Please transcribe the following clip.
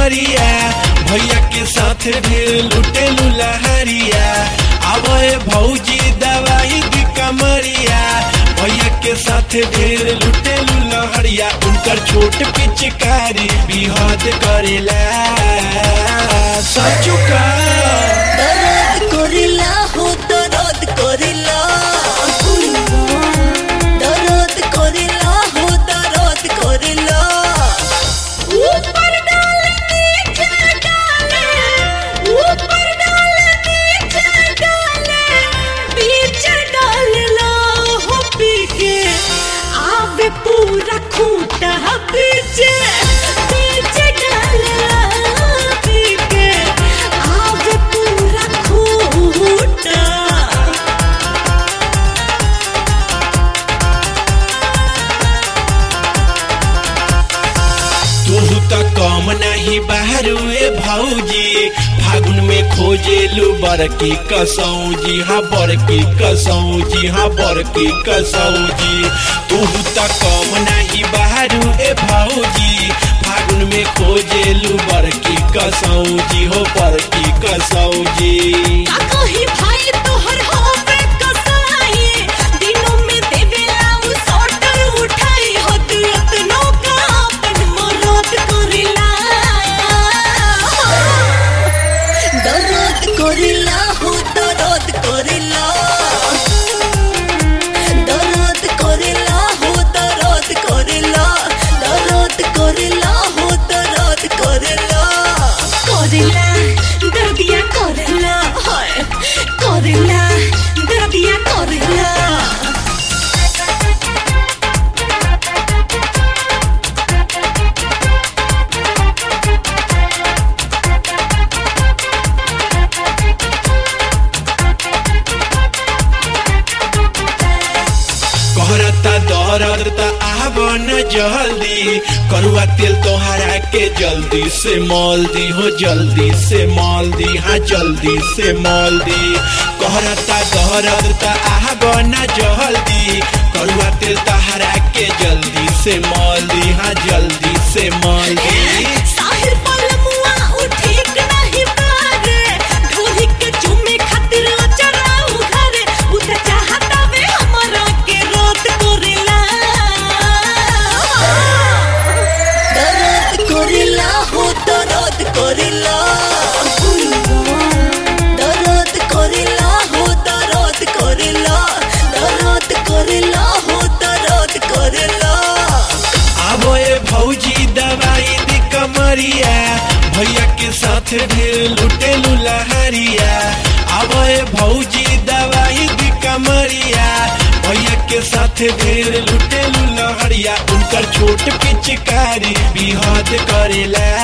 कमरिया भैया के साथ ढेर लुटे लुलहरिया आवे भौजी दवाई दी कमरिया भैया के साथ ढेर लुटे लुलहरिया उनकर छोट पिचकारी बिहद करेला सचुका दर्द करिला हो दर्द करिला दर्द करिला हो दर्द करिला ऊपर डाले नीचे डाले ऊपर डाले नीचे डाले बीच डालला हो पी के आवे पूरा खूंटा पीछे पीछे डालला पी के आवे पूरा खूंटा तू तो कम नहीं बहरुए भौजी फागुन में खोजेलू बड़की कसौजी हाँ बड़की कसौजी हाँ बड़की कसौजी तू तो कम नहीं बहरुए भौजी फागुन में खोजेलू बड़की कसौजी हो बड़की कसौजी का कही भाई तोहर होवे कसाई दिनों में देवेला उ सोटर उठाई होत यतनो का अपन मरद करिला दर्द करिला हो दर्द करिला दर्द करिला हो दर्द करिला दर्द करिला हो दर्द करिला करिला दर्दिया करिला हाय करिला दर्दिया करिला कहरता दर्द त आब न जल्दी करुआ तेल तोहरा के जल्दी से मॉल दी हो जल्दी से मॉल दी हाँ जल्दी से मॉल दी कहरता दर्द त आब न जल्दी करुआ तेल तोहरा के जल्दी से मॉल दी हाँ जल्दी से मॉल दी साहिर पलमुआ उठीक नहीं पारे ढोली के चुमे खातिर चराऊ घरे उठ चाहता वे हमरा के रात करिला दर्द करिला हो दर्द करिला दर्द करिला हो दर्द करिला दर्द करिला हो दर्द करिला आबो ए भौजी दवाई दी कमरिया भैया के साथ ढेर लुटे लुलहरिया आबो ए भौजी दवाई दी कमरिया भैया के साथ ढेर लुटे लुलहरिया उनकर छोट पिचकारी बिहद करेला